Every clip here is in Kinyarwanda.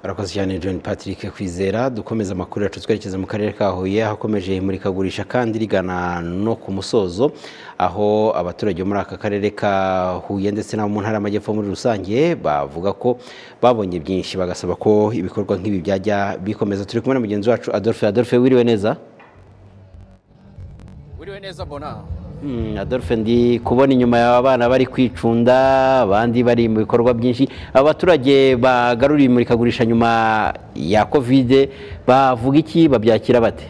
arakoze cyane john patrick kwizera dukomeza amakuru yacu twerekeza mu karere ka huye hakomeje imurikagurisha kandi rigana no ku musozo aho abaturage bo muri aka karere ka huye ndetse n'abo mu ntara y'amajyepfo muri rusange bavuga ko babonye byinshi bagasaba ko ibikorwa nk'ibi byajya bikomeza turi kumwe na mugenzi wacu adolphe adolphe wiriwe neza wiriwe neza mbona Mm, Adolphe ndi kubona inyuma y'aba bana bari kwicunda abandi bari mu bikorwa byinshi abaturage bagaruriye imurikagurisha nyuma ya kovide bavuga iki babyakira bate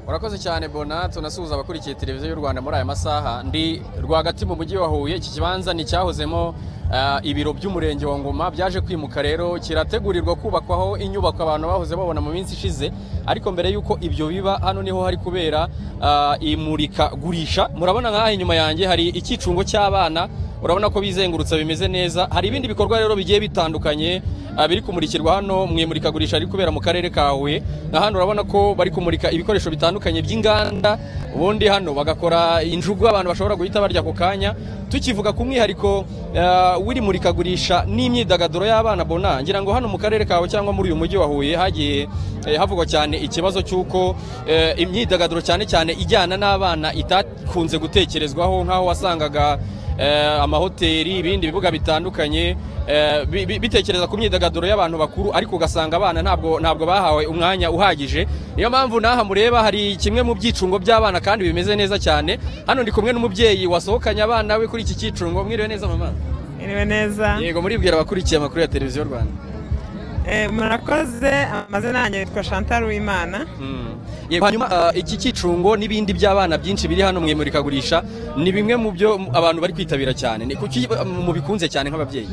urakoze cyane bona tunasuhuza abakurikiye televiziyo y'u rwanda muri aya masaha ndi rwagati mu mujyi wa huye iki kibanza ni icyahozemo ah, ibiro by'umurenge wa ngoma byaje kwimuka rero kirategurirwa kubakwaho inyubako abantu bahoze babona mu minsi ishize ariko mbere y'uko ibyo biba hano niho hari kubera ah, imurikagurisha murabona nk'aha inyuma yanjye hari icyicungo cy'abana urabona ko bizengurutsa bimeze neza hari ibindi bikorwa rero bigiye bitandukanye ah, biri kumurikirwa hano mu imurikagurisha riri kubera mu karere ka Huye na hano urabona ko bari kumurika ibikoresho bitandukanye by'inganda ubundi hano bagakora injugu abantu bashobora guhita barya ako kanya tukivuga ku mwihariko ah, w'iri murikagurisha n'imyidagaduro y'abana bona ngira ngo hano mu karere kawe cyangwa muri uyu mujyi wa Huye hagiye eh, havugwa cyane ikibazo cy'uko eh, imyidagaduro cyane cyane ijyana n'abana itakunze gutekerezwaho nk'aho wasangaga eh, amahoteli ibindi bibuga bitandukanye eh, bi- bi- bitekereza ku myidagaduro y'abantu bakuru ariko ugasanga abana ntabwo ntabwo bahawe umwanya uhagije niyo mpamvu n'aha mureba hari kimwe mu byicungo by'abana kandi bimeze neza cyane hano ndi kumwe n'umubyeyi wasohokanye abana we kuri iki cyicungo mwiriwe neza mama Iriwe neza. yego muribwira abakurikiye amakuru ya televiziyo rwanda Eh, murakoze amazina yanjye yitwa Chantal Uwimana. Mm. Yego hanyuma ah, iki cyicungo n'ibindi by'abana byinshi biri hano mu imurikagurisha ni bimwe mu byo abantu bari kwitabira cyane ni kuki ah, mubikunze cyane nk'ababyeyi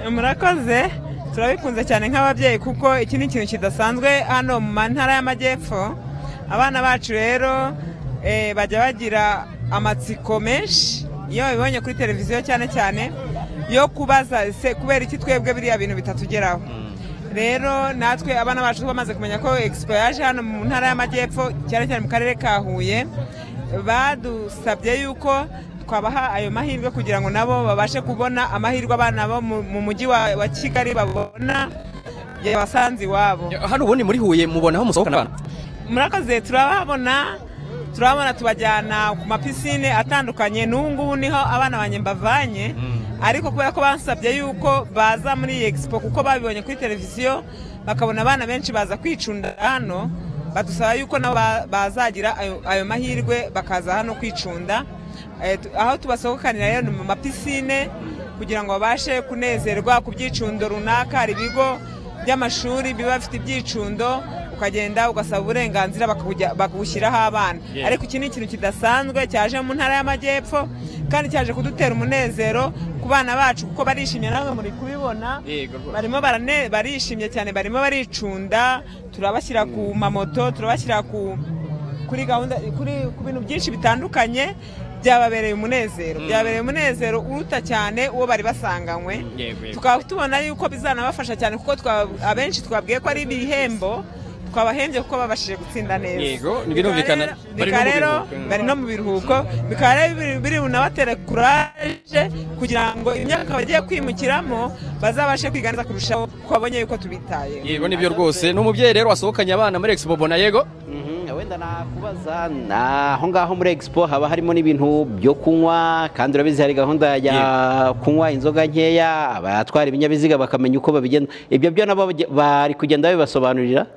Eh, Murakoze turabikunze cyane nk'ababyeyi kuko iki ni ikintu kidasanzwe hano mu ntara y'amajyepfo. Abana bacu rero eh, bajya bagira amatsiko menshi iyo babibonye kuri televiziyo cyane cyane yo kubaza ese kubera iki twebwe biriya bintu bitatugeraho. Rero natwe abana bacu bamaze kumenya ko Expo yaje hano mu ntara y'amajyepfo cyane cyane mu karere ka Huye badusabye yuko twabaha ayo mahirwe kugira ngo nabo babashe kubona amahirwe abana bo mu mu mujyi wa wa Kigali babona yabasanze iwabo hano ubundi muri huye mubona aho musohokana abana murakoze turabahabona turabona tubajyana ku mapisine atandukanye n'ubu ngubu niho abana banjye mbavanye ariko kubera ko bansabye yuko baza muri iyi egisipo kuko babibonye kuri televiziyo bakabona abana benshi baza kwicunda hano badusaba yuko nabo ba- bazagira ayo- ayo mahirwe bakaza hano kwicunda Eh, tu- aho tubasohokanira rero ni mu mapisine kugira ngo babashe kunezerwa ku byicundo runaka hari ibigo by'amashuri biba bifite ibyicundo ukagenda ugasaba uburenganzira bakabujya- bakabushyiraho abana Yeah. ariko iki ni ikintu kidasanzwe cyaje mu ntara y'amajyepfo kandi cyaje kudutera umunezero ku bana bacu kuko barishimye namwe muri kubibona Yego rwose. barimo barane- barishimye cyane barimo baricunda turabashyira ku mamoto turabashyira ku kuri gahunda kuri ku bintu byinshi bitandukanye byababereye umunezero byabereye umunezero uruta cyane uwo bari basanganywe yego, yego. tukaba tubona yuko bizanabafasha cyane kuko twa- abenshi twabwiye ko ari ibihembo twabahembye kuko babashije gutsinda neza Yego, birumvikana. Bikaba Bari no mu rero biruhuko. bari no mu biruhuko bikaba rero biri- biri bunabatera kuraje kugira ngo imyaka bagiye kwimukiramo bazabashe kwiga neza kurushaho kuko babonye yuko tubitayeho yego nibyo rwose ni umubyeyi rero wasohokanye abana muri Expo Bona yego Mhm, wenda nakubaza na- aho ngaho muri expo haba harimo n'ibintu byo kunywa kandi urabizi hari gahunda ya kunywa inzoga nkeya abatwara ibinyabiziga bakamenya uko babigenda ibyo byo nabo bajya- bari kugenda babibasobanurira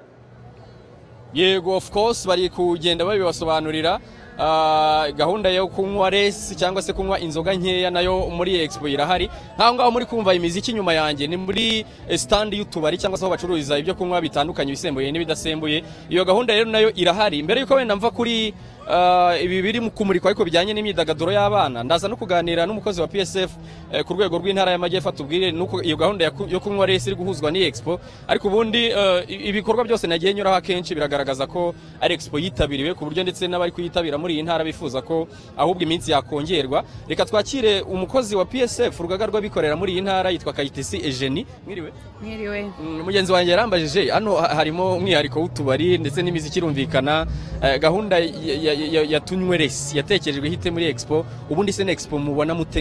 yego of course bari kugenda babibasobanurira Ah, gahunda yo kunywa resi cyangwa se kunywa inzoga nkeya nayo muri expo irahari nkaho ngaho muri kumva imiziki nyuma yanjye ni muri eh, stand y'utubari cyangwa se aho bacururiza ibyo kunywa bitandukanye ibisembuye n'ibidasembuye iyo gahunda rero nayo irahari mbere yuko wenda mva kuri ah, ibi biri mu kumurikwa ariko bijyanye n'imyidagaduro y'abana ndaza no kuganira n'umukozi wa PSF eh, ku rwego rw'intara y'amajyepfo atubwire nuko iyo gahunda ya ku- yo kunywa resi iri guhuzwa n'expo ariko ubundi eh, i- ibikorwa byose nagiye nyuraho akenshi biragaragaza ko ari expo yitabiriwe ku buryo ndetse n'abari kuyitabira muri iyi ntara bifuza ko ahubwo iminsi yakongerwa reka twakire umukozi wa PSF urugaga rw'abikorera muri iyi ntara yitwa Kayitesi Eugenie mwiriwe Mwiriwe. Mm, mugenzi wanjye yarambajije hano ha- harimo umwihariko w'utubari ndetse n'imiziki irumvikana eh, gahunda ya- ya yatunywe resi yatekerejwe hite muri expo ubundi se expo mubona mute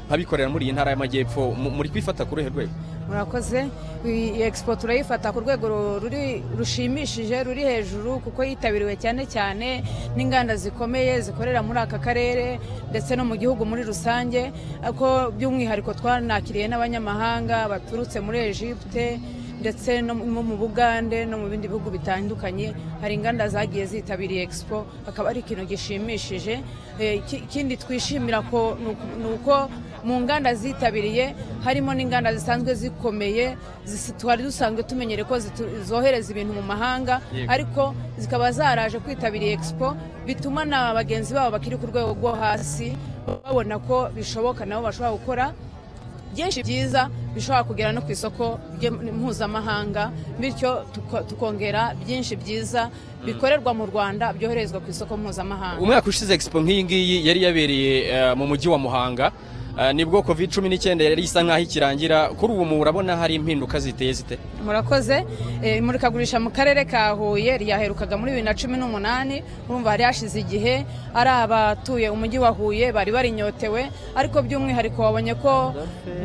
nk'ababikorera muri iyi ntara y'amajyepfo mu- muri kwifata ku ruhe rwego murakoze iyi expo turayifata ku rwego ru- ruri rushimishije ruri hejuru kuko yitabiriwe cyane cyane n'inganda zikomeye zikorera muri aka karere ndetse no mu gihugu muri rusange ariko by'umwihariko twanakiriye n'abanyamahanga baturutse muri Egypte ndetse no mu mu Bugande no mu bindi bihugu bitandukanye hari inganda zagiye zitabiriye expo akaba ari ikintu gishimishije Eh, ki- ikindi twishimira ko ni uku- ni uko mu nganda zitabiriye harimo n'inganda zisanzwe zikomeye zisi- twari dusanzwe tumenyere ko zitu- zohereza ibintu mu mahanga Yego. ariko zikaba zaraje kwitabira expo bituma na bagenzi babo bakiri ku rwego rwo hasi babona ko bishoboka nabo bashobora gukora byinshi byiza bishobora kugera no ku isoko ry'im- mpuzamahanga bityo tuko- tukongera byinshi byiza bikorerwa mu rwanda byoherezwa ku isoko mpuzamahanga umwaka ushize expo nk'iyi ngiyi yari yabereye eh, mu mujyi wa muhanga Eh, nibwo covid cumi n'icyenda yari isa nk'aho ikirangira kuri ubu murabona hari impinduka ziteye zite murakoze Eh, imurikagurisha mu karere ka huye ryaherukaga muri bibiri na cumi n'umunani urumva hari hashize igihe ari abatuye umujyi wa huye bari barinyotewe ariko by'umwihariko wabonye ko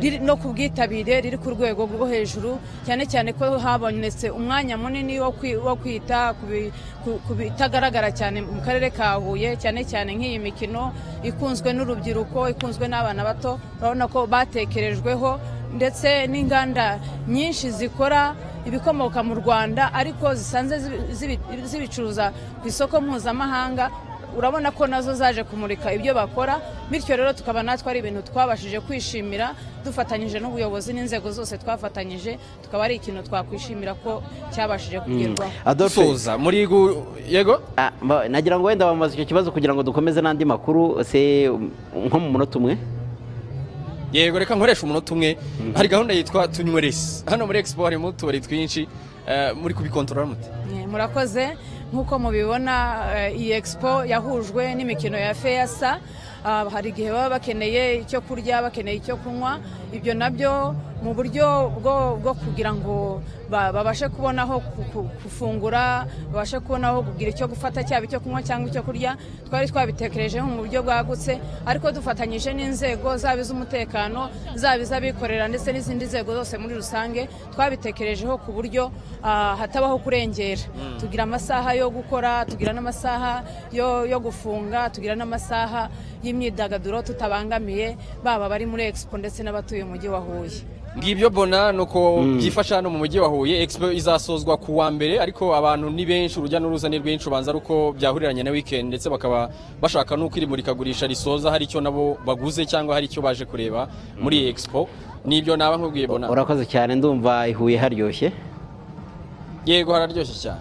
riri- no ku bwitabire riri ku rwego rwo hejuru cyane cyane ko habonetse umwanya munini wo kwi- wo kwita ku bi- ku- ku bitagaragara cyane mu karere ka huye cyane cyane nk'iyi mikino ikunzwe n'urubyiruko ikunzwe n'abana bato urabona ko batekerejweho ndetse n'inganda nyinshi zikora ibikomoka mu rwanda ariko zisanzwe zibi- zibi- zibicuruza ku isoko mpuzamahanga urabona ko nazo zaje kumurika ibyo bakora bityo rero tukaba natwe ari ibintu twabashije kwishimira dufatanyije n'ubuyobozi n'inzego zose twafatanyije tukaba ari ikintu twakwishimira ko cyabashije kugerwaho adolphe Suza, muri gu- yego ah, ba- nagira ngo wenda bamaze icyo kibazo kugira ngo dukomeze n'andi makuru se um, nko mu munota umwe yego reka nkoresha umunota umwe hari gahunda yitwa tunywe resi hano muri expo harimo utubari twinshi eh, muri kubikontorora mute Eh, murakoze nk'uko mubibona eh, iyi expo yahujwe n'imikino ya feyasa Ah, hari igihe baba bakeneye icyo kurya bakeneye icyo kunywa ibyo nabyo mu buryo bwo, bwo kugira ngo ba- babashe kubona aho ku- ku- gufungura babashe kubona aho kugira icyo gufata cyaba icyo kunywa cyangwa icyo kurya twari twabitekerejeho mu buryo bwagutse ariko dufatanyije n'inzego zaba iz'umutekano zaba iz'abikorera ndetse n'izindi nzego zose muri rusange twabitekerejeho ku buryo ah, hatabaho kurengera tugira amasaha yo gukora tugira n'amasaha yo, yo gufunga tugira n'amasaha y'imyidagaduro tutabangamiye baba bari muri expo ndetse n'abatuye umujyi wa huye ngibyo bona nuko byifasha hano mu mujyi wa huye expo izasozwa ku wa mbere ariko abantu ni benshi urujya n'uruza ni rwinshi ubanza ari uko byahuriranye na weekend ndetse bakaba bashaka n'uko iri murikagurisha risoza hari icyo nabo baguze cyangwa hari icyo baje kureba muri iyi expo nibyo naba nkubwiye bona urakoze cyane ndumva ihuye haryoshye yego hararyoshye cyane